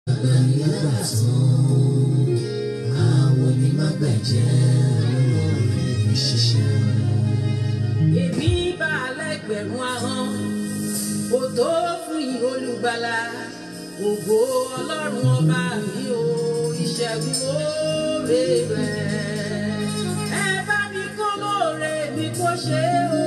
èmi bá alẹ́gbẹ̀rún ahọ́n kò tó fún yìí olùgbàlà ògo ọlọ́run ọba mi ò ìṣẹ́gun oore rẹ̀ ẹ bá mi kó lóore mi kó ṣe o.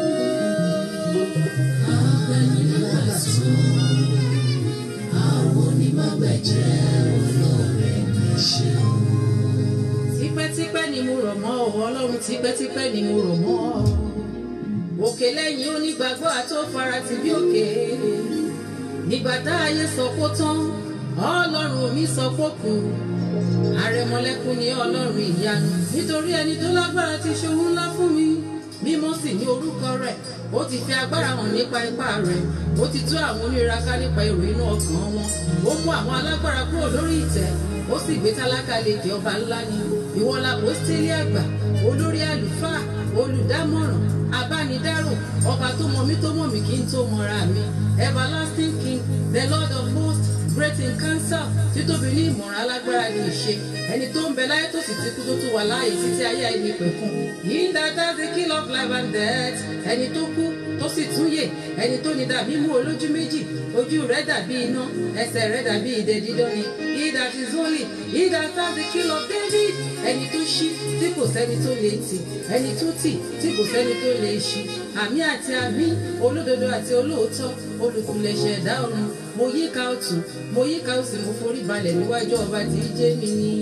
tipẹ́tipẹ́ ni mo rọ̀ mọ́ ọ ọlọ́run tipẹ́tipẹ́ ni mo rọ̀ mọ́ ọ òkè lẹ́yìn onígbàgbọ́ àtòfarati bí òkè nígbà tá ayé sọ kó tán ọlọ́run mi sọ kó kù àrẹ̀mọlẹ́kùn ni ọlọ́run ìyanu nítorí ẹni tó lágbára ti ṣe ohun ńlá fún mi mímọ́ sì ní orúkọ rẹ̀ ó ti fi agbára hàn nípa ipá rẹ̀ ó ti tú àwọn onírira ká nípa èrò inú ọkàn wọn ó mú àwọn alágbára kúrò lórí ìtẹ́ ó sì gbé tálákà lékè ọba ńlá ni ìwọ la pósítélì àgbà olórí àlùfáà olùdámọ̀ràn abánidárò ọba tó mọ mí tó mọ̀ mí kí n tó mọra mi everlasting king the lord of hosts great in counsel títóbi ní ìmọ̀ràn alágbára ní ìṣe ẹni tó ń bẹ láyé tó sì ti kú tó tún wà láàyè títí ayé àìní pẹ̀kun yìí dáadáa the king of life and death ẹni tó kú tó sì tún yè ẹni tó ní dàbí mú olójú méjì ojú rẹ̀ dàbí iná ẹsẹ̀ rẹ̀ dàbí idẹ dídán ni he that is holy he that has the king of david ẹni tó ṣí tí kò sẹ́ni tó lè tì ẹni tó tì tí kò sẹ́ni tó lè ṣí àmì àti àmì olódodo àti olóòótọ́ olùkùlẹ̀ṣẹ̀ ẹ̀dá ọ̀run mo yíká ọ̀tún mo yíká òsì mo forí balẹ̀ níwájú ọba tí í jẹ́ mi ní.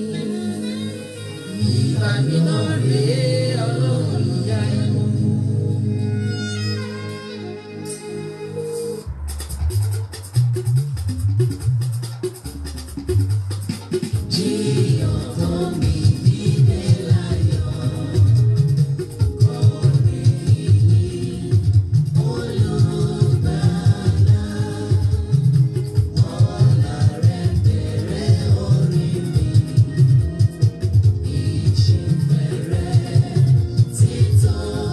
ìbà mi náà rèé ọlọ́run ìyá ẹ̀mọ́. Títọ́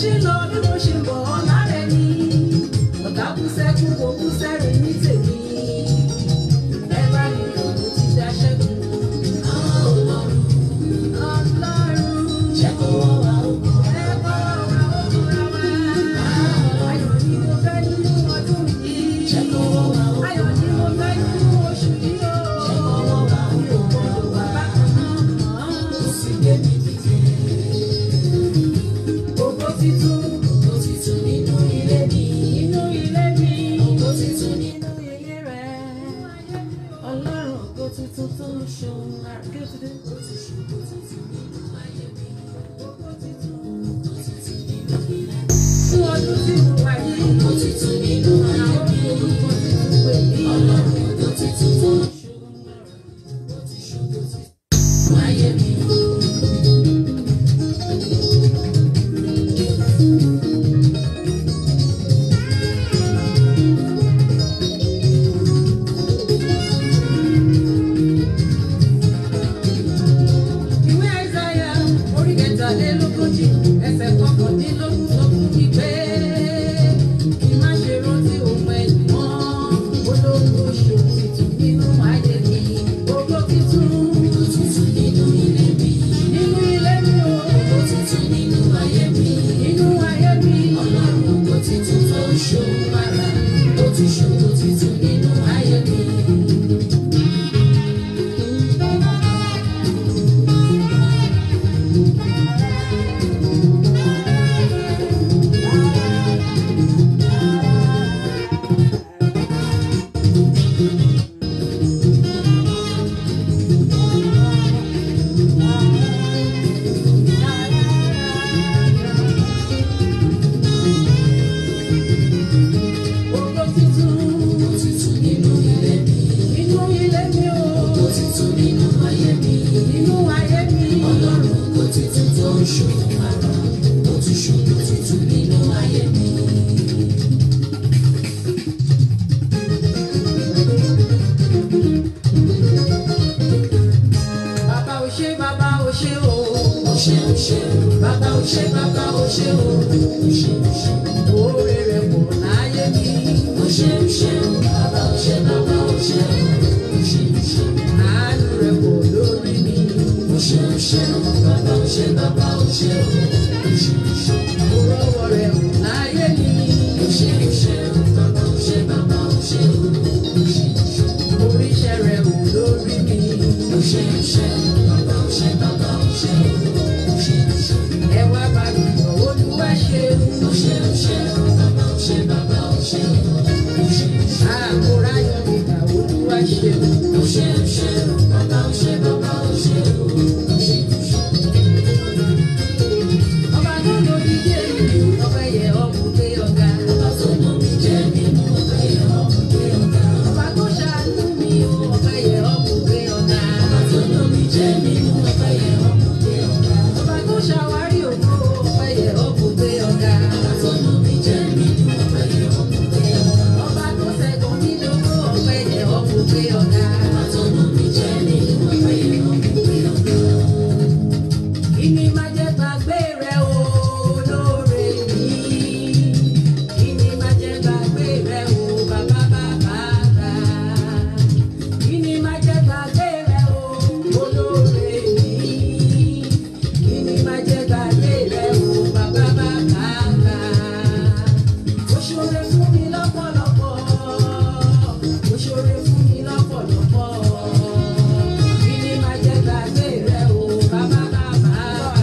ṣe ń lọ bí mo ṣe ń bọ̀ lára ẹni ọ̀tá kú sẹ́kù kò kú sẹ́rìn ní tèmi ẹ bá mi lò ó ti dá ṣẹ́gun. ọlọ́run jẹ́ kó wọ́n wá òkú ẹ kó wọ́n wá òkú ra wá. ayọ̀ ni mo fẹ́ nínú ọdún yìí. jẹ́ kó wọ́n wá òkú. ayọ̀ ni mo fẹ́ nínú oṣù yìí o. jẹ́ kó wọ́n wá òkú. wà bákan náà. ó sì gbé mi dìde. Ògo titun, ògo titun nínú ilé mi. Nínú ilé mi. Ògo titun nínú ilé rẹ̀. Ọlọ́run ògo titun tó ń ṣohun àrà. Kí ló ti dé? Ó ti ṣe ògo titun nínú ayé mi. Ògo titun, ògo titun nínú ilé mi. Fún ọdún tí mo wà yìí. Ògo titun nínú ayé mi. Àwọn orúkọ titun pè mí. Ọlọ́run ògo titun tó ń ṣohun àrà. Ó ti ṣe ògo titun nínú ayé mi. ìwé àìsáyà orí kẹtàlélógójì ẹsẹ̀ kọkàndínlógún sọ fún mi pé kí n má ṣe rántí ohun ẹ̀yìn mọ́ olóògbé oṣù tuntun nínú ayé mi ògo titun ògo titun nínú ilé mi nínú ilé mi o ògo titun nínú ayé mi nínú ayé mi ọlọ́run ògo titun tó ń ṣòwò ara ó ti ṣòwò titun nínú ayé mi. Ògo titun, ògo titun nínú ilé mi. Nínú ilé mi o. Ògo titun nínú ayé mi. Nínú ayé mi. Ọlọ́run ògo titun tó ń ṣòro ara. Ó ti ṣòro titun nínú ayé mi. Bàbá ò ṣe, bàbá ò ṣe o. Ó ṣe, ó ṣe. Bàbá ò ṣe, bàbá ò ṣe o. Ó ṣe, ó ṣe. Oore rẹ̀ pọ̀ láyé mi. Ó ṣe, ó ṣe. Bàbá ò ṣe, bàbá ò ṣe o. Ó ṣe, ó ṣe. Àánú rẹ̀ pọ̀ lórí mi. Ó ṣe, ó ṣe. Bàbá ò ṣe, bàbá ò ṣe o. Ó ṣe, ó ṣe. Mo rọ́wọ́ rẹ̀ pọ̀ láyé mi. Ó ṣe, ó ṣe. Bàbá ò ṣe, bàbá ò ṣe o. Ó ṣe, ó ṣe. Oríṣẹ́ rẹ̀ pọ̀ lórí mi. Ó ṣe, ó ṣe. Bàbá ò ṣe, bàbá ò ṣe o. Ó ṣe, ó ṣe. Ẹ wá bá mi yọ̀ Olúwa ṣe o. Ó ṣe, ó ṣe. Bàbá ò ṣe, bàbá ò ṣe o. Ó ṣe, ó ṣe. Àkórá yọ̀ mi gbà Olúwa ṣe o. Ó ṣe, ó ṣe. Bàbá ò ṣe, bàbá ò ṣe o. Ó ṣe, ó ṣe. Ọba tó lórí jẹ́ mi, ọbẹ̀ yẹ ọmọ gbé ọ̀gá. Ọba tó lórí jẹ́ mi, ọbẹ̀ yẹ ọmọ gbé ọ̀gá. Ọba tó ṣàánú mi, ọbẹ̀ yẹ ọmọ gbé ọ̀gá. Ọba tó lórí jẹ́ mi, ọbẹ̀ yẹ ọmọ gbé ọ̀gá. Ọba tó ṣàwárí ògo, ọbẹ̀ yẹ ọmọ gbé ọ̀gá. Ọba tó lórí jẹ́ mi, ọbẹ̀ yẹ ọmọ gbé ọ̀gá. Ọba tó ṣẹ́gun mi lówó, ọbẹ̀ yẹ ọmọ gbé ọ̀gá. Ọba tó lórí jẹ́ mi, ọbẹ̀ yẹ ọmọ gbé ọ̀gá. Ìní máa jẹ́ gbàgbé rẹ̀ o, olóore mi. Ìní máa jẹ́ gbàgbé rẹ̀ o, bàbá bàbá bá. Ìní máa jẹ́ gbàgbé rẹ̀ o, olóore mi. Ìní máa jẹ́ gbàgbé rẹ̀ o, bàbá bàbá bá. Ó ṣoore fún mi lọ́pọ̀lọpọ̀. Ó ṣoore fún mi lọ́pọ̀lọpọ̀. Ìní máa jẹ́ gbàgbé rẹ̀ o, bàbá bàbá bá.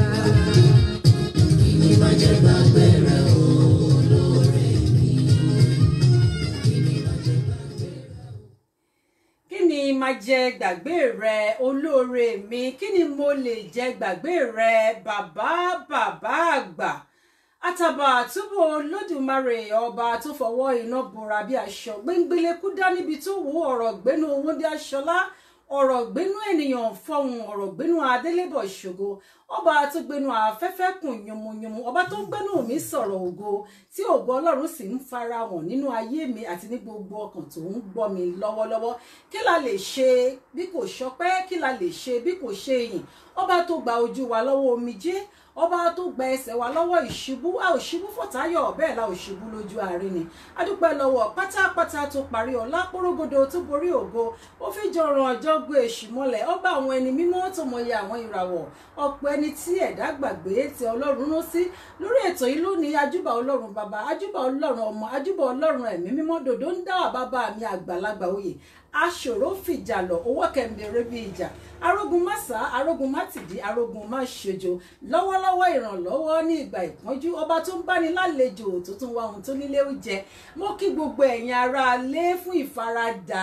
Ìní máa jẹ́ gbàgbé rẹ̀ o, olóore mi. Ìní máa jẹ́ gbàgbé rẹ̀ o. kí ni máa jẹ gbàgbé rẹ olóore mi kí ni mo lè jẹ gbàgbé rẹ bàbá bàbá àgbà àtàbà àtúbọ̀ olódùmarè ọba tó fọwọ́ iná bora bí aṣọ gbẹngbẹlẹ́kú dá níbi tó wù ọ̀rọ̀ gbénu owó bí aṣọlá ọ̀rọ̀ gbénú ènìyàn fọhùn ọ̀rọ̀ gbénú adélébọ̀ ṣògo ọba tó gbénú afẹ́fẹ́ kùn yùmùyùmù ọba tó ń gbénú mi sọ̀rọ̀ ògo tí ògo ọlọ́run sì ń farahàn nínú ayé mi àti ní gbogbo ọkàn tó ń gbọ́ mi lọ́wọ́lọ́wọ́ kí la lè ṣe bí kò ṣọpẹ́ kí la lè ṣe bí kò ṣe ìyìn ọba tó gba ojú wa lọ́wọ́ omijé ọba tó gba ẹsẹ̀ wa lọ́wọ́ ìṣubú a ò ṣubú fọ̀táyọ̀ bẹ́ẹ̀ la ò ṣubú lójú àárín ni adúpẹ́ lọ́wọ́ pátápátá tó parí ọ̀la porogodo tó borí ògo ó fi jọràn ọjọ́ gbé èṣù mọ́lẹ̀ ọba àwọn ẹni mímọ́ tó mọyì àwọn ìràwọ̀ ọ̀pọ̀ ẹni tí ẹ̀dá gbàgbé tí ọlọ́run rán sí lórí ètò yìí lónìí ajúbà ọlọ́run bàbá ajúbà ọlọ́run ọmọ ajúbà ọlọ́run ẹ̀mí mímọ́ dòdó ń dá bàbá mi àgbàlagbà oyè aṣòro fìjà lọ owó kẹ̀mbẹ̀rẹ̀ bíi ìjà arógun má sá arógun má tìdí arógun má ṣojo lọ́wọ́lọ́wọ́ ìrànlọ́wọ́ ní ìgbà ìpọ́njú ọba tó ń báni lálejò tó tún wá ohun tó nílé ó jẹ mo kí gbogbo ẹ̀yin ará lé fún ìfaradà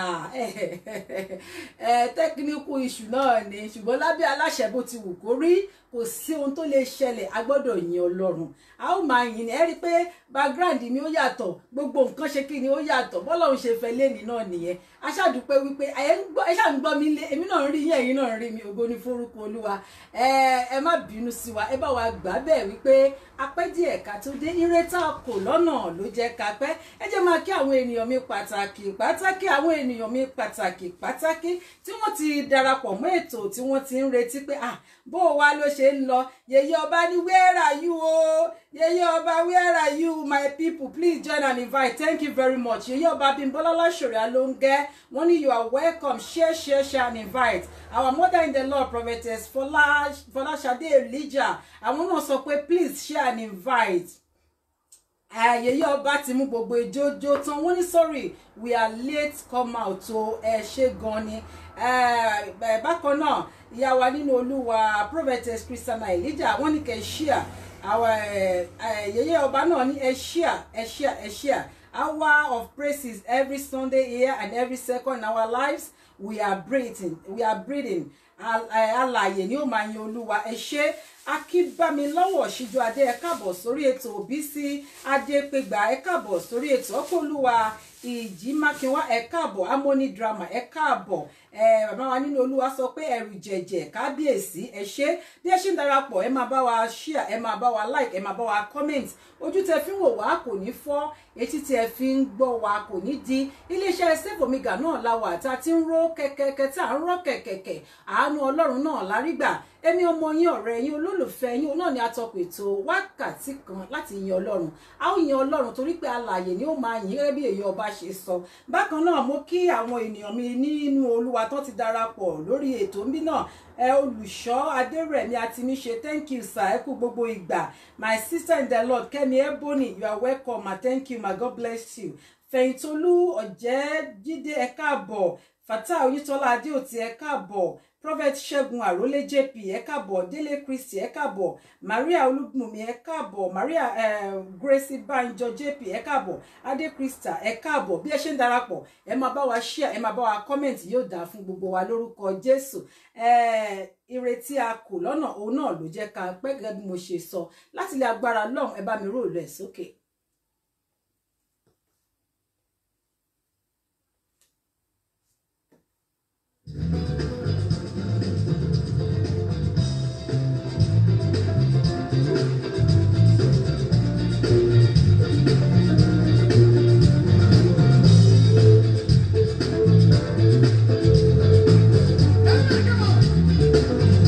tẹkíníkù iṣu náà ni ṣùgbọ́n lábẹ́ aláṣẹ bó ti wù kó rí kò sí ohun tó lè ṣẹlẹ̀ a gbọ́dọ̀ yin ọlọ́run a ó máa yìn ní ẹ rí i pé background mi ó yàtọ̀ gbogbo nǹkan ṣe kí ni ó yàtọ̀ bọ́lọ́run ṣe fẹ́ léni náà nìyẹn a ṣàdúpẹ́ wípé ẹ ṣáà ń gbọ́ mi lé èmi náà ń rí yín ẹ̀yin náà ń rí mi ògo ní forúkọ olúwa ẹ má bínú sí wa ẹ bá wa gbà bẹ́ẹ̀ wípé apẹ́ díẹ̀ ká tó dé ire tá a kò lọ́nà ló jẹ́ ká pẹ́ ẹ jẹ́ máa kí àwọn ènìyàn mi pàtàkì pàtàkì àwọn ènìyàn mi pàtàkì pàtàkì tí wọ́n ti darapọ̀ mọ́ ètò tí wọ́n ti ń retí pé ah bó o wá ló ṣe ń lọ yèyé ọba ní where are you o yèyé ọba where are you my people please join and invite thank you very much yèyé ọba Bímbọ́lá Láṣọ̀rẹ́ Alóńgẹ́ wọ́n ní you are welcome share share share and invite our mother in the Lord prophetess Fọlá Fọláṣadé Elijah àwọn náà sọ pé please share and invite ayẹyẹ ọba ti mú gbogbo ìjójó tán wọ́n ní sorry we are late come out o ẹ ṣe gan ni bákan náà ìyá wa nínú olúwa prophetess christiana elijah wọ́n ní kẹ́ ṣíà àwọn ayẹyẹ ọba náà ní ẹ ṣíà ẹ ṣíà ẹ ṣíà hour of praises every sunday here and every second in our lives we are breathing we are breathing alààyè ni ó máa yin olúwa ẹ ṣé akíbámilọ́wọ́ ṣíjú adé ẹ káàbọ̀ sórí ètò Bísí adépégbà ẹ káàbọ̀ sórí ètò ọkọlùwà ìjì mákinwá ẹ káàbọ̀ harmony drama ẹ káàbọ̀ ẹ bàbá wa nínú olúwa sọ pé ẹrù jẹjẹ kábíyèsí ẹ ṣé bí ẹ ṣe ń darapọ̀ ẹ máa bá wa share ẹ máa bá wa like ẹ máa bá wa comment ojú tẹ fi ń wò wá kò ní fọ́ etí tẹ fi ń gbọ́ wa kò ní di iléeṣẹ́ Save Omega náà la wà tá a ti ń ró kẹ̀kẹ́kẹ́ tá à ń rọ́ kẹ̀kẹ̀kẹ̀ àánú ọlọ́run náà lárígbà èmi ọmọ yín ọ̀rẹ́ yín olólùfẹ́ yín náà ni atọ́kùn ètò wákàtí kan láti yin ọlọ́run a ó yin ọlọ́run torí pé alààyè ni ó máa yìn gẹ́gẹ́ bí èyí ọba ṣe sọ bákan náà mo kí àwọn ènìyàn mi nínú olúwa tó ti darapọ̀ lórí ètò ń bí náà ẹ olùṣọ́ adérẹ̀mí àtìmíṣe thank you sir ẹ kú gbogbo ìgbà my sister in the lord kẹ́mi ebony you are welcome ma thank you ma god bless you fẹ̀yìntolú ọ̀jẹ́jídé ẹ káàbọ̀ fatah oyitola adéòtí ẹ káàbọ̀ prophet ṣẹ́gun àrólé jp ẹ káàbọ̀ délé kristi ẹ káàbọ̀ maria olúbùnmi ẹ káàbọ̀ maria uh, gracie banjo jp ẹ káàbọ̀ adé krista ẹ káàbọ̀ bí ẹ ṣe ń darapọ̀ ẹ máa bá wa share ẹ máa bá wa comment yóò dáa fún gbogbo wa lórúkọ jésù ìrètí a kò lọ́nà òun náà ló jẹ́ ká pẹ́ gẹ́gẹ́ bí mo ṣe sọ láti ilé agbára lọ́hùn ẹ bá mi rò rẹ̀ sókè.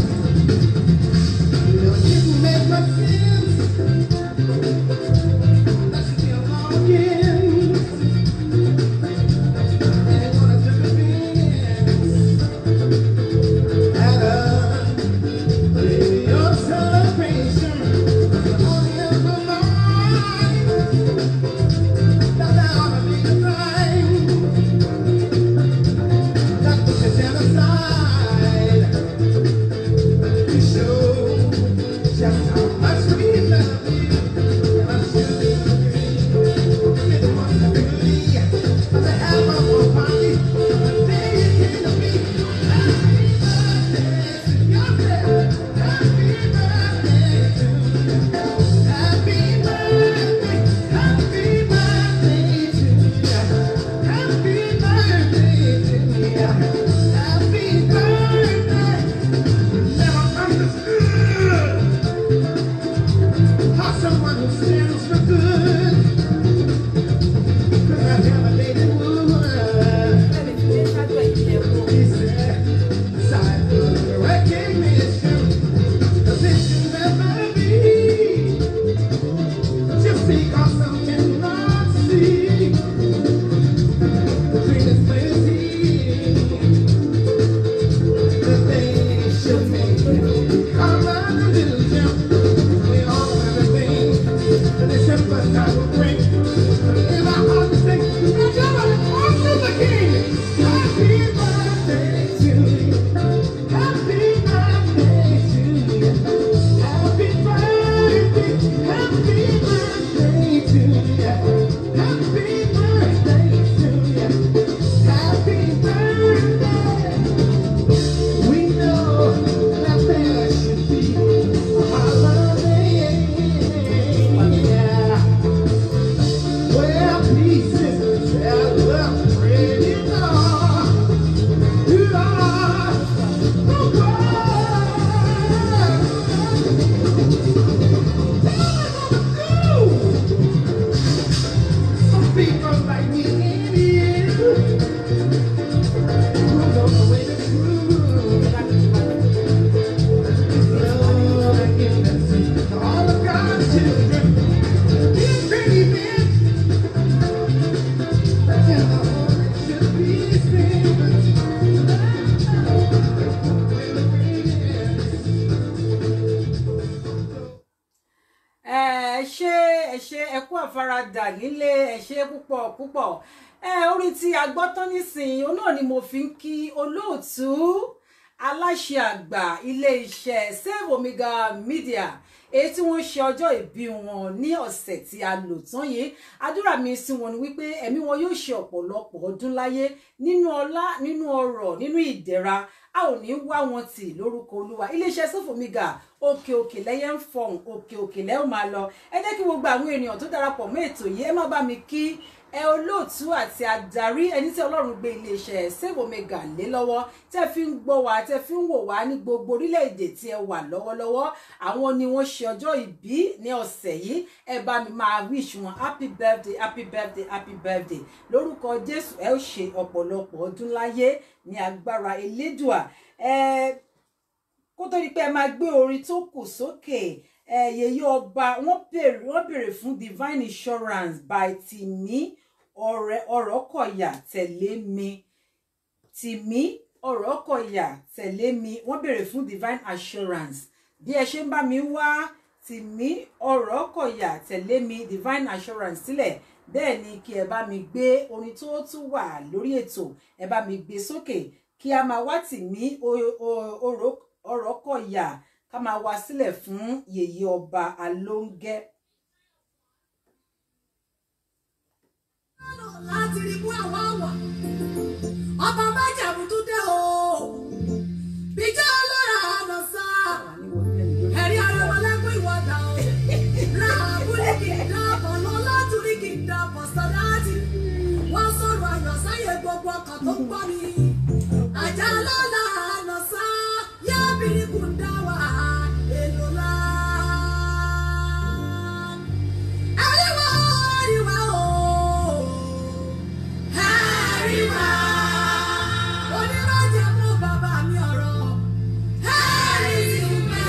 You make my feelings People like me in it. Who know the way to groove. Love and goodness to all of God's children. These pretty men. And the heart should be spent. ẹ ṣe ẹ ṣe ẹ kú àfaradà nílé ẹ ṣe púpọ̀ púpọ̀ ẹ orin tí a gbọ́ tán nísìnyí òun náà ni mo fi ń kí olóòtú aláṣẹ àgbà iléeṣẹ́ Save Omega Media èyí tí wọ́n ṣe ọjọ́ ìbí wọn ní ọ̀sẹ̀ tí a lò tán yìí àdúrà mi sí wọn ni wípé ẹ̀mí wọn yóò ṣe ọ̀pọ̀lọpọ̀ ọdún láyé nínú ọlá nínú ọrọ̀ nínú ìdẹ̀ra a ò ní wá wọn tì lórúkọ olúwa iléeṣẹ́ Save Omega òkè òkè lẹ́yẹ ń fọhùn òkè òkè lẹ́ ò máa lọ ẹ jẹ́ kí gbogbo àwọn ènìyàn tó darapọ̀ mọ́ ètò yìí ẹ má bá mi kí ẹ olóòtú àti adarí ẹni tí ọlọ́run gbé iléeṣẹ́ Save Omega lé lọ́wọ́ tẹ́ fi ń gbọ́ wá tẹ́ fi ń wò wá ní gbogbo orílẹ̀-èdè tí ẹ wà lọ́wọ́lọ́wọ́ àwọn ni wọ́n ṣe ọjọ́ ìbí ní ọ̀sẹ̀ yìí ẹ bá mi máa wish wọn happy birthday happy birthday happy birthday lórúkọ Jésù ẹ ó ṣe ọ̀pọ̀lọpọ̀ ọdún láyé ní agbára elédùà ẹ kó tó di pé ẹ máa gbé orin tó kù sókè ẹ yèyé ọba wọ́n béèrè wọ́n béèrè fún divine insurance by tìmí ọ̀rẹ́ ọ̀rọ̀kọ̀yà tẹ̀lé mi tìmí ọ̀rọ̀kọ̀yà tẹ̀lé mi wọ́n béèrè fún divine assurance bí ẹ ṣe ń bá mi wá tìmí ọ̀rọ̀kọ̀yà tẹ̀lé mi divine assurance sílẹ̀ bẹ́ẹ̀ ni kí ẹ bá mi gbé orin tó tún wà lórí ètò ẹ bá mi gbé sókè kí a máa wá tìmí ọ̀rọ̀kọ̀yà ká máa wá sílẹ̀ fún yèyé ọba alóńgẹ́. láti rí mú àwa wà ọba májàmú tún dé o bíjọ́ ọlọ́ra àná sá ẹ̀rí arẹwọlẹ́kùn ìwọ́dà o ra àbúlé kì í dáàbọ̀ lọ látúrí kì í dáàbọ̀ sọ́dáàtì wọ́n sọ̀rọ̀ àyàn sáyé gbogbo ọkàn tó ń gbọ́ mi àjà lọ́la àná sá yábìrì kù ń dá wà èlò lá. Àríwá àríwá o, àríwá. Onírọ̀jẹ̀ mú bàbá mi ọ̀rọ̀, àríwá.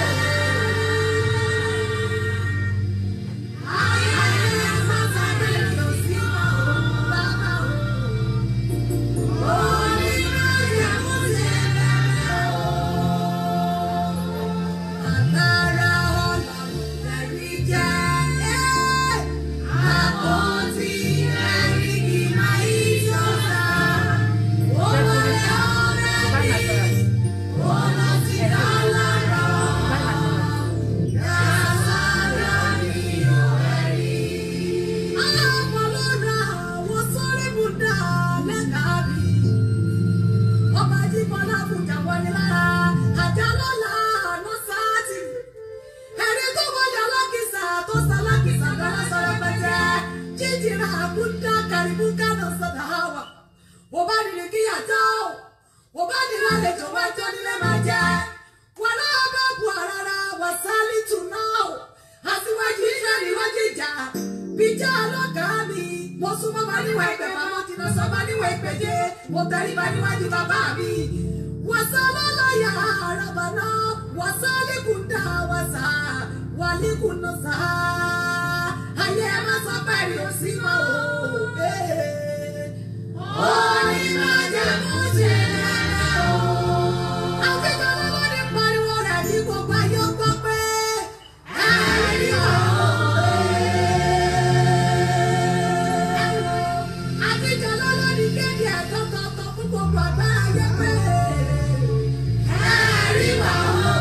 Ayé sábà rẹ̀ lọ sí ọ̀hún bàbá o. Onírọ̀jẹ̀ mú ṣẹlẹ̀ o. Agbára Ọlọ́run lẹ̀rí jẹ́. Àpótí ẹ̀rí kì máa yí sọ́ra. Ó wọlé ọ̀rẹ́ mi, ó lọ sí lọ́lọ́rọ̀. Yàrá mi ò ẹ̀rí. Aláàpọ̀ ló ra àwọn sórí Bùdá lẹ́ka mi ọba jíbọlá bùjà wọlé lára àjà lọ́la àná sáàtì ẹni tó wọlé alákìsà tó sálákìsà dáná sọ̀rọ̀ pẹ̀tẹ́ jíjìrà àbúdá kàríbù kánà sọ̀dà hàwà wò bá nìrì kíyà tó wò bá nìrì àlejò wájọ́ nílé máa jẹ́ wọn náà bá bu àràrà wà sálí tù náà àtiwájú iṣẹ́ níwájú ìjà bíjà ọlọ́gàá mi mo súnmọ́ bá níwà ìpè màmá ti lọ sọ bá níwà ìpèjẹ mo tẹríba níwájú bàbá mi. wàsá lọ́lọ́yà àràbà náà wàsá lẹ́kùndà wàsá wà lẹ́kùnà sá. ayé ẹ má sọ pé rí o sí mọ́ o. orí máa jẹ́ mú ṣe lẹ́lẹ́ o. akẹ́kọ̀ọ́ lọ́wọ́ ní pariwo rẹ̀ ní gbogbo ayé ó gbọ́ pé ẹ̀rí ọ̀hún. Àtijọ́ lọ́lọ́dí kéde ẹ̀tọ́ tọ̀tọ̀ fún gbogbo àgbára ayé pé ẹ̀rí wà ó.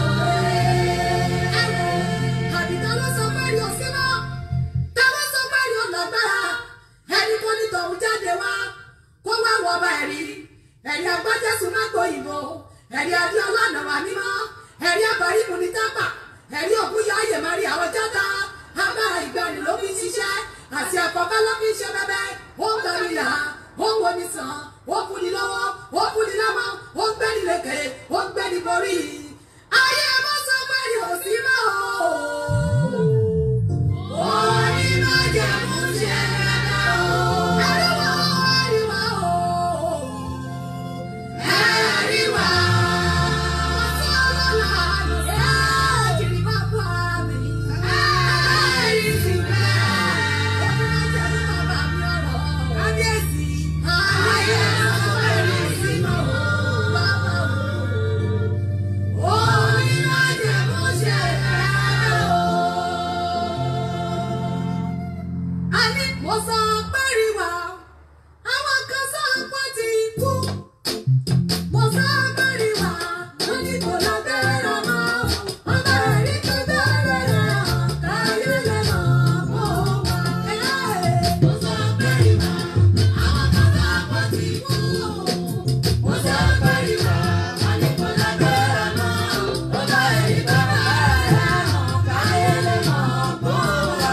Àbíta ló sọ pé rí òsín mọ́. Ta ló sọ pé rí ọ̀nàgbára? Ẹni tó ní tọ̀hún jáde wá. Kó wá wọ ọba ẹ̀rí. Ẹ̀rí agbájẹ́sù má gbòyìnbó. Ẹ̀rí adé ọlọ́nà wà mímọ́. Ẹ̀rí àbárí mu ní tápà. Ẹ̀rí òkúyọ ayè máa rí àwọn jáda. Agbára ìgbani ló fi ń ṣiṣẹ́. Àti àkọ́kọ́ ló fi ń ṣe bẹ́bẹ́. Ó ń gbani là. Ó ń wo ni sàn. Ó fún ni lọ́wọ́. Ó fún ni lọ́mọ. Ó ń gbẹ́ni lékè ó gbẹ́ni borí ayé má sọ pé ní òsì mọ́ o. orí má jẹ́ mú ṣe rẹ̀ o. ẹ̀rí wá ẹ̀rí wá o. ẹ̀rí wá. Mo sọ pé rí wa, àwọn kan sọ pé ti kú. Mo fẹ́ bẹ̀rẹ̀ wá, wọ́n ní kò lọ bẹ̀rẹ̀ mọ́. Wọ́n bẹ̀rẹ̀ ní kò bẹ̀rẹ̀ rẹ̀, káyé lè mọ̀ mọ́ wá. Mo fẹ́ bẹ̀rẹ̀ wá, àwọn kan sọ pé ti kú. Mo fẹ́ bẹ̀rẹ̀ wá, wọ́n ní kò lọ bẹ̀rẹ̀ mọ́. Wọ́n bẹ̀rẹ̀ ní kò bẹ̀rẹ̀ rẹ̀, káyé lè mọ̀ mọ́ wá.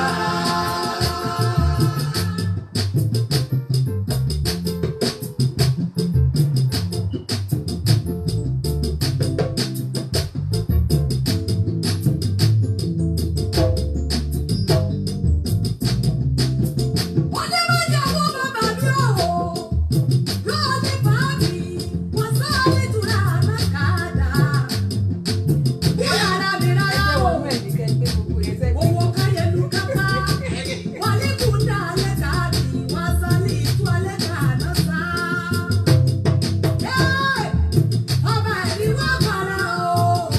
Ọjọ́ mẹ́jọ wo bàbá mi ò wò, lọ́ọ̀dì fàájì, wọ́n sọ nítura àmàkàdá. Bí ara mi rárá o, owó káyẹ̀lú kápá, wọ́n ní kúndà lẹ́kàdì, wọ́n sọ ní ìtú ẹlẹ́kàdá sá. Ọba ẹ̀rí wá bàrà o,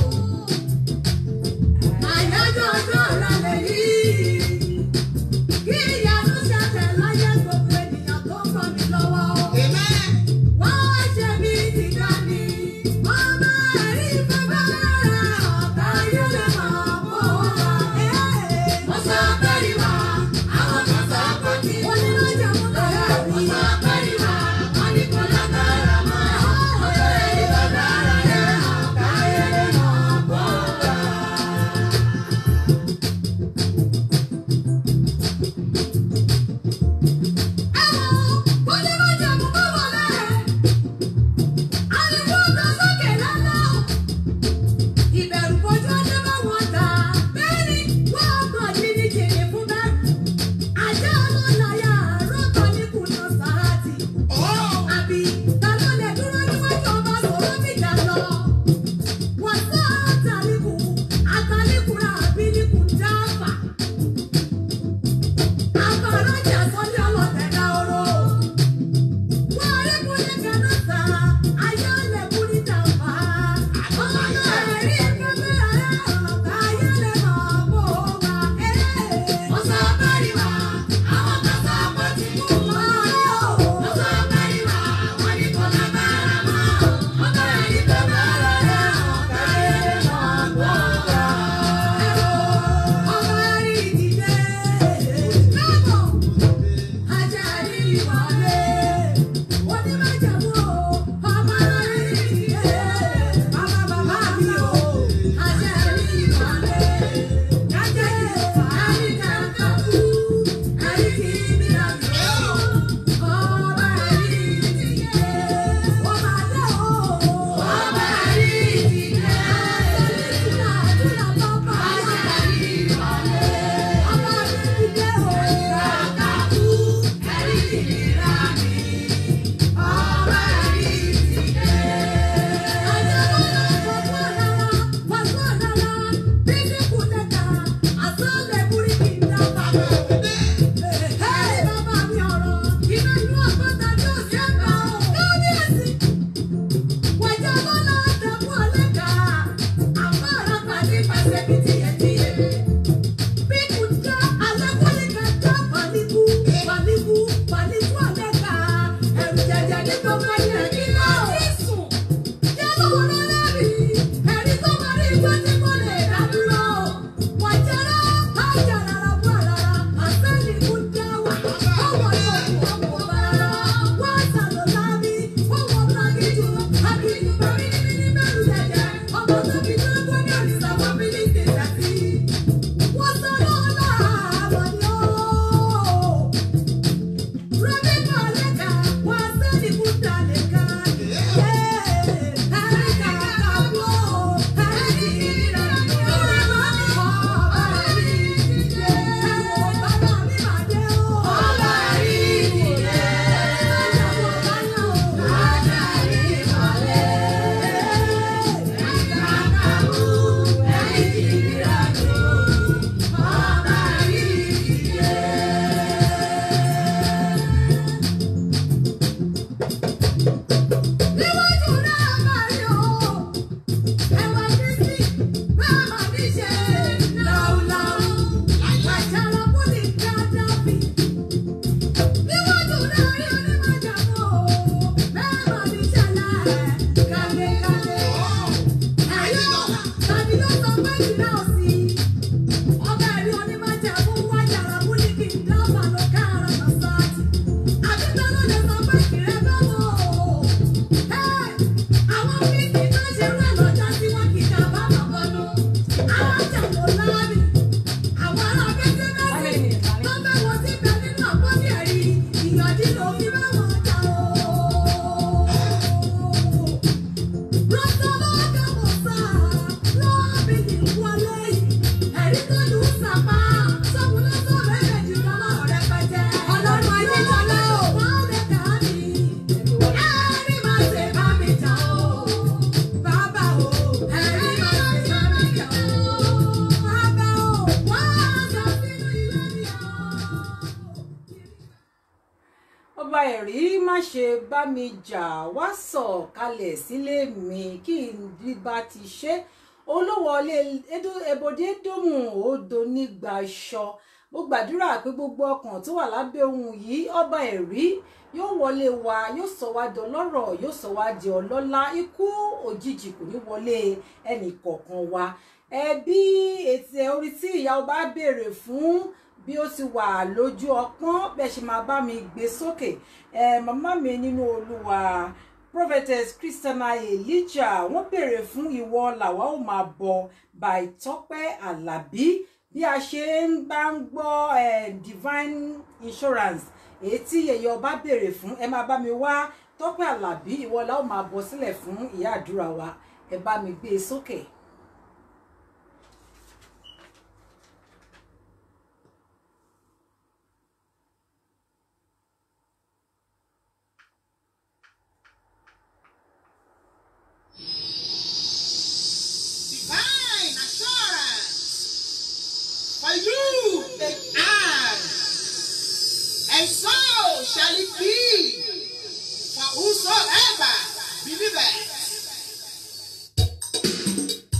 àyájọ́ ọjọ́ ìrọ̀lẹ́ yìí. Kí ìyanu ṣẹlẹ̀ láyé gbogbo ènìyàn tó ń bọ̀ mí lọ́wọ́. Wọ́n wá ṣe mí ti dání. Ọmọ ẹ̀rí bàbá rẹ̀ ọ̀gá ayé lè mọ̀ bó wá. Mo sọ bẹ́ẹ̀ni wá, àwọn kan sọ pé kí. Mo ní lọ́jà mú bẹ̀rẹ̀ rí. Mo sọ bẹ́ẹ̀ni wá, wọ́n ní kò lágbára mọ́. Ọmọ ẹ̀rí bàbá rẹ̀ ọ̀gá ayé lè mọ̀ bó wá. Àkàràjà sọ́jà lọ́tẹ̀dá oró. Thank you. ṣe bá mi jà wá sọ̀ kalẹ̀ sílé mi kí n bí bá ti ṣe olówọlé ebòde dòmù odò nígbà aṣọ mo gbàdúrà pé gbogbo ọkàn tó wà lábẹ́ ohun yìí ọba ẹ̀rí yóò wọlé wa yóò sọ wá di ọlọ́rọ̀ yóò sọ wá di ọlọ́lá ikú òjijì kò ní wọlé ẹnì kọ̀ọ̀kan wa ẹbí ètò orí tí ìyá ọba béèrè fún bí ó ti wà lójú ọpọ́n bẹ́ẹ̀ ṣe máa bá mi gbé sókè ẹ màmá mi nínú olúwa prophetess christiana elijah wọ́n béèrè fún ìwọ làwa ó máa bọ by tọ́pẹ́ alábí bí a ṣe ń bá ń gbọ́ divine insurance èyí tí yẹyẹ ọba béèrè fún ẹ máa bá mi wá tọ́pẹ́ alábí ìwọ la ó máa bọ sílẹ̀ fún ìyá àdúrà wa ẹ bá mi gbé e sókè. divine assurance for you they are, and so shall it be for whosoever believeth.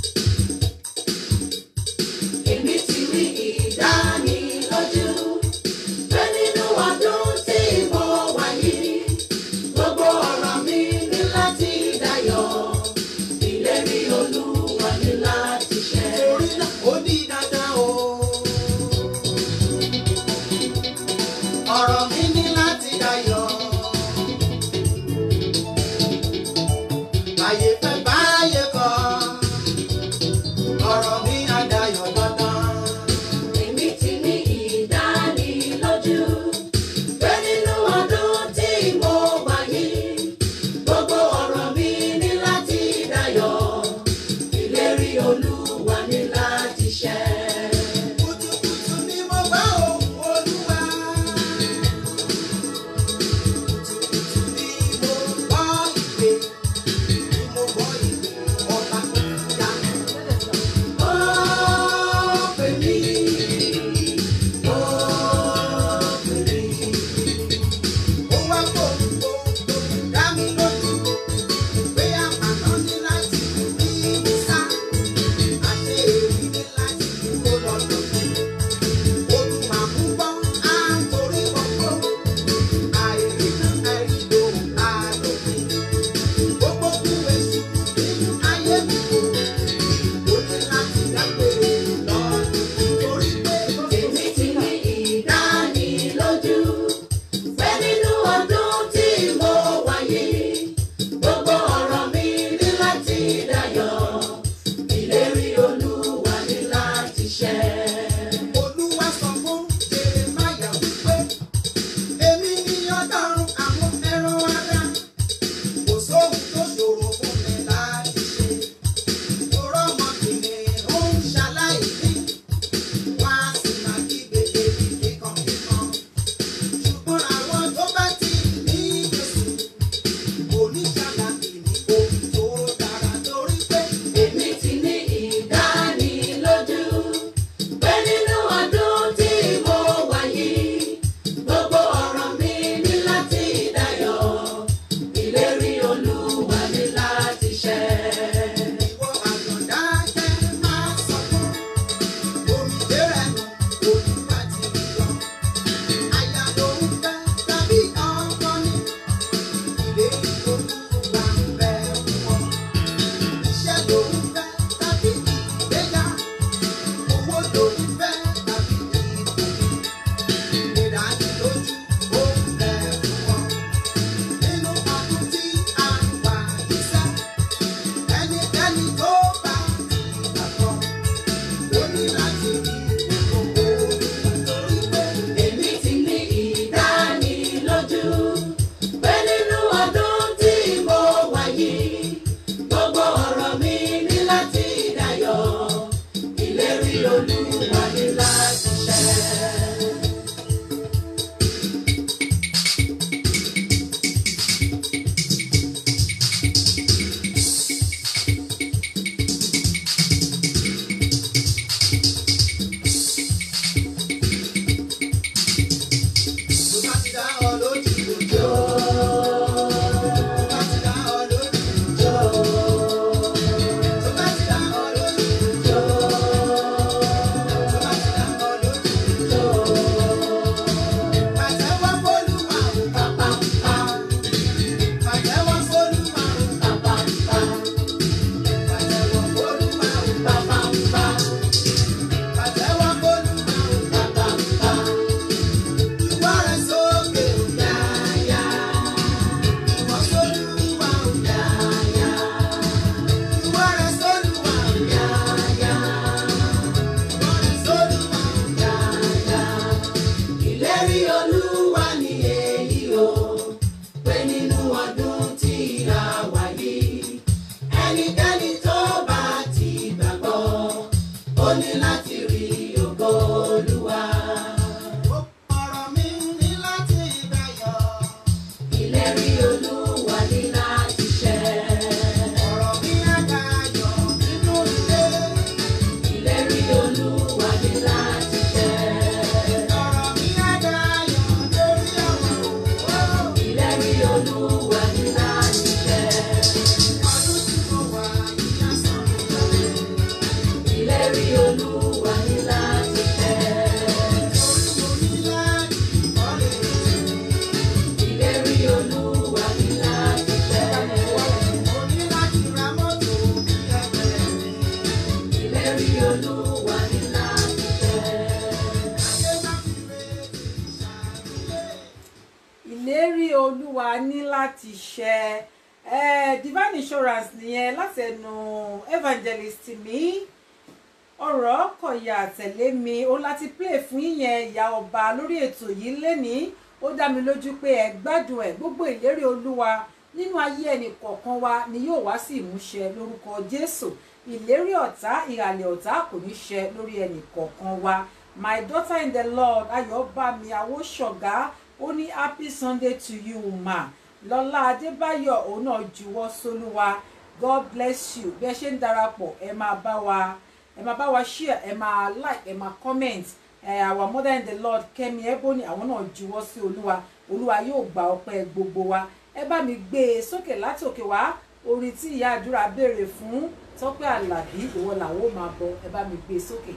ó ní láti rí ògo olúwa. ọ̀rọ̀ mi ní láti dayọ̀. ìlérí olúwa ní láti ṣẹ. ọ̀rọ̀ mi á dayọ̀ nínú ilé. ìlérí olúwa ní láti ṣẹ. ọ̀rọ̀ mi á dayọ̀ lórí ọ̀rọ̀ òwò. ìlérí olúwa ní láti ṣẹ. ọdún tí mo wà yìí á san mi lọ́lẹ̀. ìlérí olúwa ní láti ṣẹ. torí mo ní láti kọ́lé tèmi. ìlérí olúwa ní láti ṣẹ. mo ní láti ra mọ́tò bí ẹgbẹ́ mi. ìlérí olúwa ní láti ṣẹ. ayé má fi retí ṣàlùyé. ìlérí olúwa ní láti ṣẹ ẹ divine insurance nìyẹn láti ẹnu evangelist mi ọ̀rọ̀ kọ̀yà tẹ̀lé mi ó láti play fún yíyẹn ìyá ọba lórí ètò yìí lénìí ó dá mi lójú pé ẹ gbádùn ẹ gbogbo ìlérí olúwa nínú ayé ẹnì kọ̀ọ̀kan wa ni yóò wá sí ìmúṣẹ lórúkọ jésù ìlérí ọ̀tá ìhàlẹ̀ ọ̀tá kò ní ṣẹ lórí ẹnì kọ̀ọ̀kan wa my daughter in the lord ayọ̀bámi awóṣọ̀gá ó ní happy sunday to you ma lọ́lá adébáyọ̀ òun náà juwọ́ sólúwa god bless you bí ẹ ṣe ń darapọ̀ ẹ máa bá wa ẹ máa bá wa share ẹ máa like ẹ máa comment ẹ our mother in the lord kẹ́mi ebony àwọn náà juwọ́ sí olúwa olúwa yóò gba ọpẹ́ gbogbo wa ẹ bá mi gbé e sókè látòkè wá orin tí ìyá àdúrà béèrè fún tọ́pẹ́ àlàbí ìwọ làwọn ò máa bọ ẹ bá mi gbé e sókè.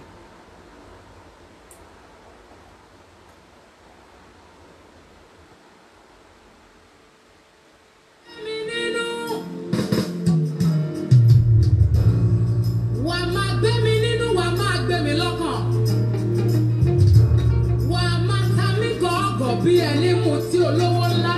wà á máa gbé mi nínú wà á máa gbé mi lọ́kàn. wà á máa ta mí gọ̀ọ́gọ̀ bí ẹni mu tí olówó ńlá.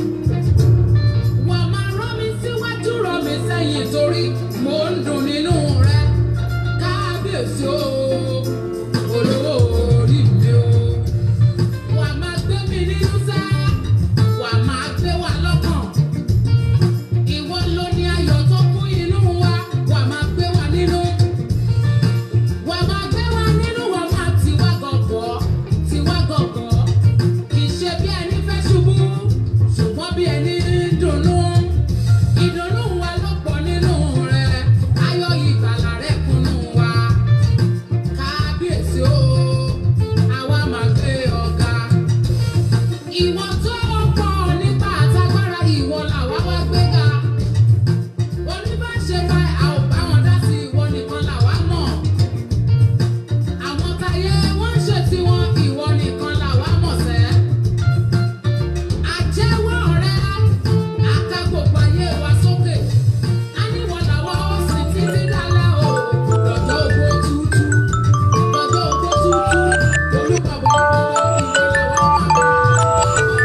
wà á máa rán mi síwájú rán mi sẹ́yìn torí mò ń dùn nínú rẹ. kábíyèsí o olówó orí mi o. wà á máa gbé mi nínú sẹ́ wà á máa gbé wa lọ́kàn. Ìwọ ló ní ayọ̀ tó kún inú wa, wà máa gbé wa nínú. Wà máa gbé wa nínú, wà máa tiwa gọ̀gọ̀, tiwa gọ̀gọ̀. Kì í ṣe bí ẹni fẹ́ ṣubú, ṣùgbọ́n bí ẹni ń dunnú. Ìdùnnú wa ló pọ̀ nínú rẹ̀, ayọ̀ ìgbàlà rẹ̀ kúnnú wa. Kábíyèsí o, àwa máa gbé ọ̀gá. Ìwọ tó pọ̀ nípa àtagbára, ìwọ làwa wá gbéga oníbàṣe bá a ò bá wọn dá sí ìwọ nìkan làwa mọ̀ àwọn táyé wọ́n ń ṣe tiwọn ìwọ nìkan làwa mọ̀ sẹ́ àjẹwọ́ rẹ àka gbogbo ayé wa sókè á níwọ̀ làwọn ó sì títí dálẹ́ o lọ́jọ́ ògbó tútù lọ́jọ́ ògbó tútù olúbọ̀bọ̀ ìwọ làwọn máa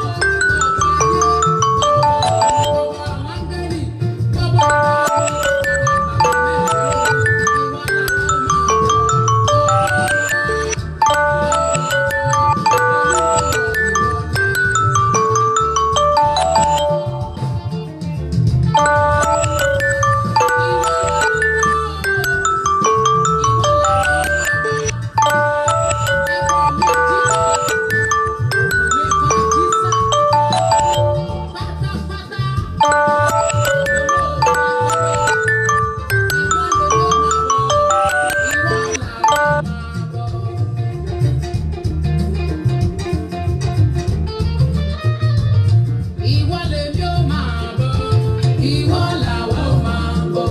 Ìwọ lèmi ó máa bọ̀, ìwọ làwa ó máa bọ̀.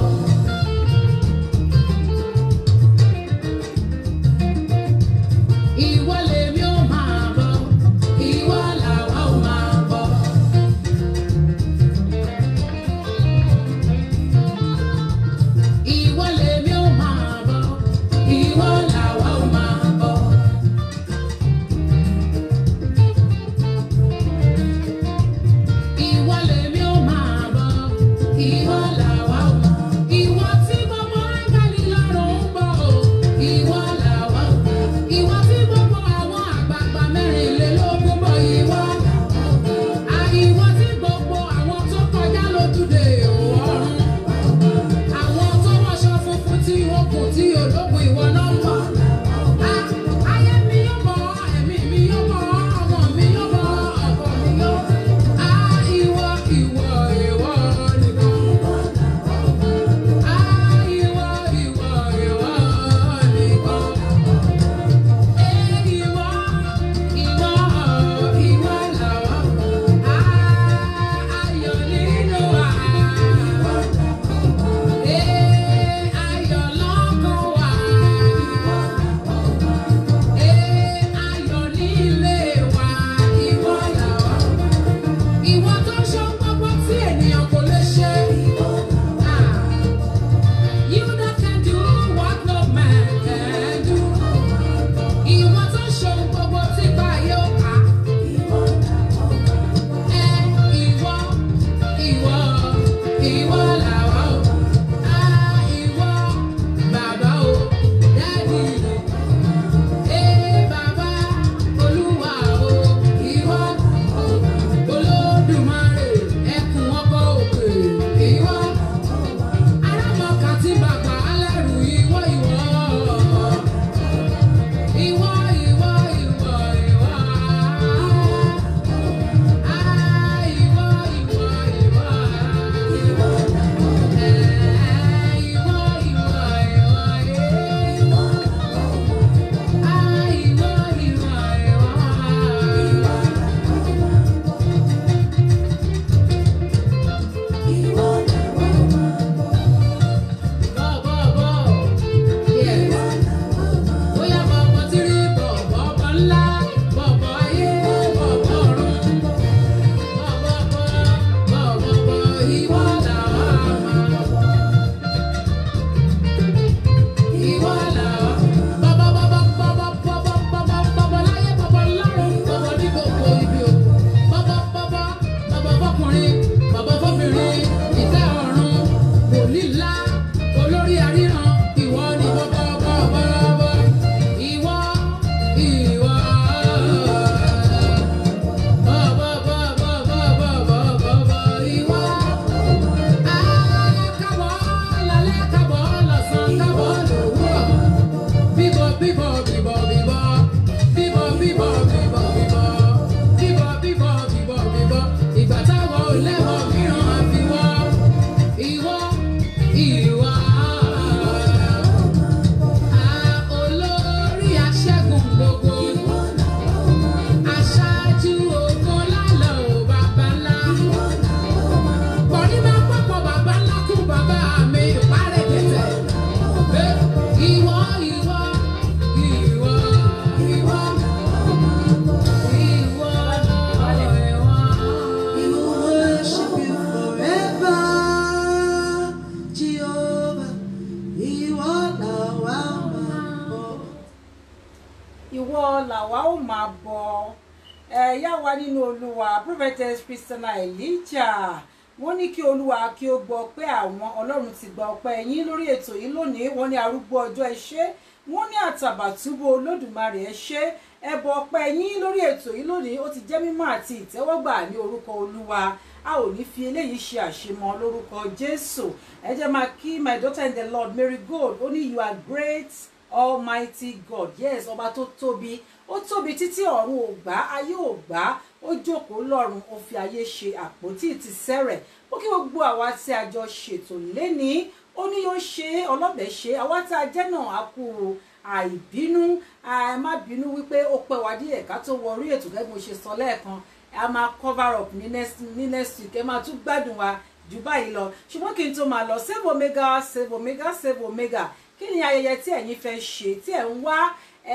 Ìwọ lèmi ó máa bọ̀, ìwọ làwa ó máa bọ̀. Ìwọ lèmi ó máa bọ̀, ìwọ làwa ó máa bọ̀. Ìwọ lèmi ó máa bọ̀, ìwọ làwa ó máa bọ̀. Ìwọ tí gbogbo áńgẹ́lì lọ́rùn ń bọ̀ o, ìwọ làwa ó máa bọ̀. Ìwọ tí gbogbo àwọn àgbààgbà mẹ́rìnlélógún bọ̀, ìwọ làwa ó máa bọ̀. Àìwọ tí gbogbo àwọn tó kọjá lójúde ọ̀run. Àwọn tó wọṣọ funfun tí okùn tí ológun ìwọ náà ń ìwọ làwa máa bọ̀. ìwọ làwa ó máa bọ ẹ̀yà wa nínú olúwa prophetess christiana elijah wọ́n ní kí olúwa kí ó gbọ́ pé àwọn ọlọ́run ti gba ọpẹ́ yín lórí ètò yìí lónìí wọ́n ní arúgbó ọjọ́ ẹ ṣé wọ́n ní àtàbàtúbú olódùmarè ẹ ṣé ẹbọ ọpẹ́ yín lórí ètò yìí lónìí ó ti jẹ́ mímọ́ àti ìtẹ́wọ́gbà ní orúkọ olúwa a ò ní fi eléyìí ṣe àṣemọ lórúkọ jésù ẹ jẹ́ máa kí my daughter in the lord mary gold ó ní you are great almighty god yes ọba tó tóbi ó tóbi títí ọ̀run ò gbà ayé ò gbà ó jókòó lọ́run ó fi ayé ṣe àpótí ti sẹ́rẹ̀ ó kí gbogbo àwa tí a jọ ṣètò lénìí ó ní yóò ṣe ọlọ́bẹ̀ ṣe àwa tá a jẹ́ náà á kú àìbínú ẹ má bínú wípé ó pẹ́ wá díẹ̀ ká tó wọ orí ètò gẹ́gẹ́ bí mo ṣe sọ lẹ́ẹ̀kan a máa cover up ní next ní next week ẹ máa tún gbádùn wa jù báyìí lọ ṣùgbọ́n kí n tó máa lọ save omega save omega save omega kí ni ayẹyẹ tí ẹ̀yin fẹ́ ṣe tí ẹ̀ ń wá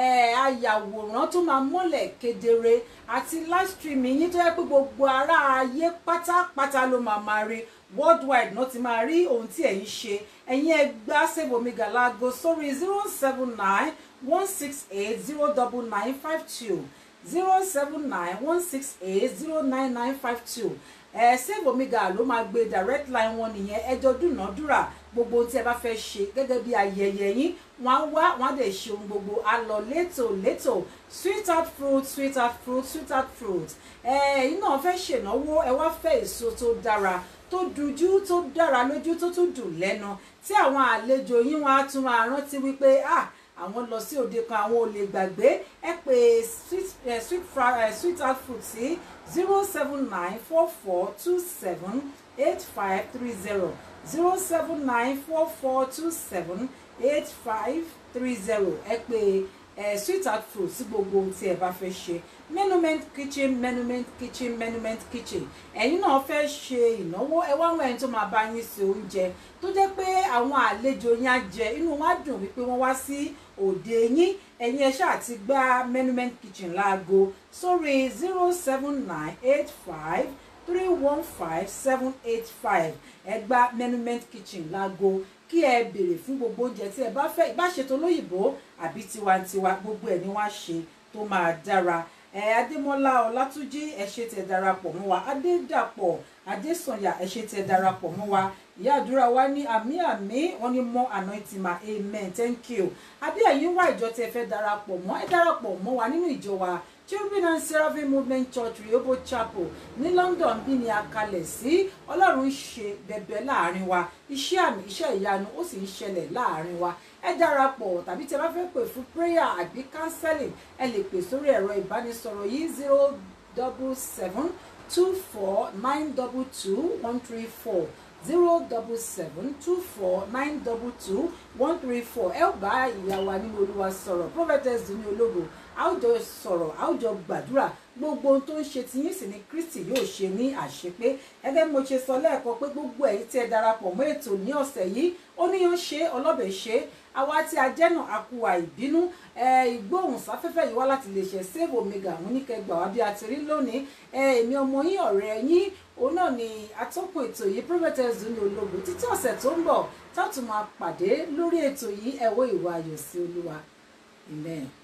ayàwòrán tó máa mọ́lẹ̀ kedere àti live streaming yín tó yẹ pé gbogbo ará ayé pátápátá ló máa máa rí worldwide náà ti máa rí ohun tí ẹ̀yin ṣe ẹ̀yin ẹ gbá save omega láago sórí zero seven nine one six eight zero double nine five two zero seven nine one six eight zero nine nine five two ẹ save omega ló máa gbé direct line wọn nìyẹn ẹjọ dúnàádúrà gbogbo ohun tí ẹ bá fẹ́ ṣe gẹ́gẹ́ bí ayẹyẹ yín wọ́n á wá wọ́n á dẹ̀ ṣe ohun gbogbo á lọ létò létò sweetheart fruit sweetheart fruit sweetheart fruit ẹ ẹ̀yin náà fẹ́ ṣènáwó ẹ wá fẹ́ èso tó dára tó dùjú tó dára lójú tó tún dùn lẹ́nu tí àwọn àlejò yín wọn á tún máa rántí wípé ah àwọn lọ sí òde kan àwọn ò lè gbàgbé ẹ pé sweet eh, sweet fra eh, sweetheart fruit sí zero seven nine four four two seven eight five three zero zero seven nine four four two seven eight five three zero ẹ pé ẹ sweetheart fruit sí gbogbo ohun tí ẹ bá fẹ́ ṣe menument kitchen menument kitchen menument kitchen ẹ̀yin náà fẹ́ ṣe ìnáwó ẹ wá wọn ẹni tó máa bá yín ṣe oúnjẹ tó jẹ́ pé àwọn àlejò yín á jẹ inú wọn á dùn wípé wọ́n wá sí òde yín ẹ̀yin ẹ ṣáà ti gbá menument kitchen láago sórí zero seven nine eight five three one five seven eight five ẹ gba menument kitchen láago kí ẹ béèrè fún gbogbo oúnjẹ tí ẹ bá fẹ́ ìbáṣetò lóyìnbó àbí tiwantiwa gbogbo ẹ̀ ni wọ́n á ṣe tó máa dára ẹ adémọlá ọlátúnjí ẹ ṣé tẹ́ darapọ̀ mọ́ wa adédàpọ̀ adésànyà ẹ ṣé tẹ́ darapọ̀ mọ́ wa ìyá àdúrà wa ní àmì àmì wọn ní more anointing ma amen thank you àbí ẹ̀yin wá ìjọ tí ẹ fẹ́ darapọ̀ mọ́ ẹ darapọ̀ mọ́ wa nínú ìjọ wa cherubim and seraphim movement church rehoboth chapel ní london bí ni a kalẹ̀ sí ọlọ́run ń ṣe bẹ̀bẹ̀ láàrin wa iṣẹ́ àmì iṣẹ́ ìyanu ó sì ń ṣẹlẹ̀ láàrin wa ẹ darapọ̀ tàbí tí ẹ bá fẹ́ pè fún prayer àbí counseling ẹ lè pè sórí ẹ̀rọ ìbánisọ̀rọ̀ yìí zero double seven two four nine double two one three four zero double seven two four nine double two one three four ẹ ó bá ìyá wa nínú olúwa sọ̀rọ̀ prophetess dùnú ológo a ó jọ sọ̀rọ̀ a ó jọ gbàdúrà gbogbo ohun tó ń ṣe tiyín sì ni kristi yóò ṣe ní àṣepé gẹ́gẹ́ bí mo ṣe sọ lẹ́ẹ̀kan pé gbogbo ẹ̀yin tí ẹ darapọ̀ mọ́ ètò ní ọ̀sẹ̀ yìí ó níyàn ṣe ọlọ́bẹ̀ ṣe àwa tí a jẹ́ náà a kú àìbínú ìgbóhùnsáfẹ́fẹ́ yìí wá láti lè ṣe save omega àwọn oníkẹgbà wá bí a ti rí lónìí èmi ọmọ yín ọ̀rẹ́ yín òun náà ni atọ́kùn ètò yìí prophetess dunu ológo títí ọ̀sẹ̀ tó ń bọ̀ tá a tún máa pàdé lórí ètò yìí ẹ̀wọ́ ìwà ayọ̀ sí olúwa amen.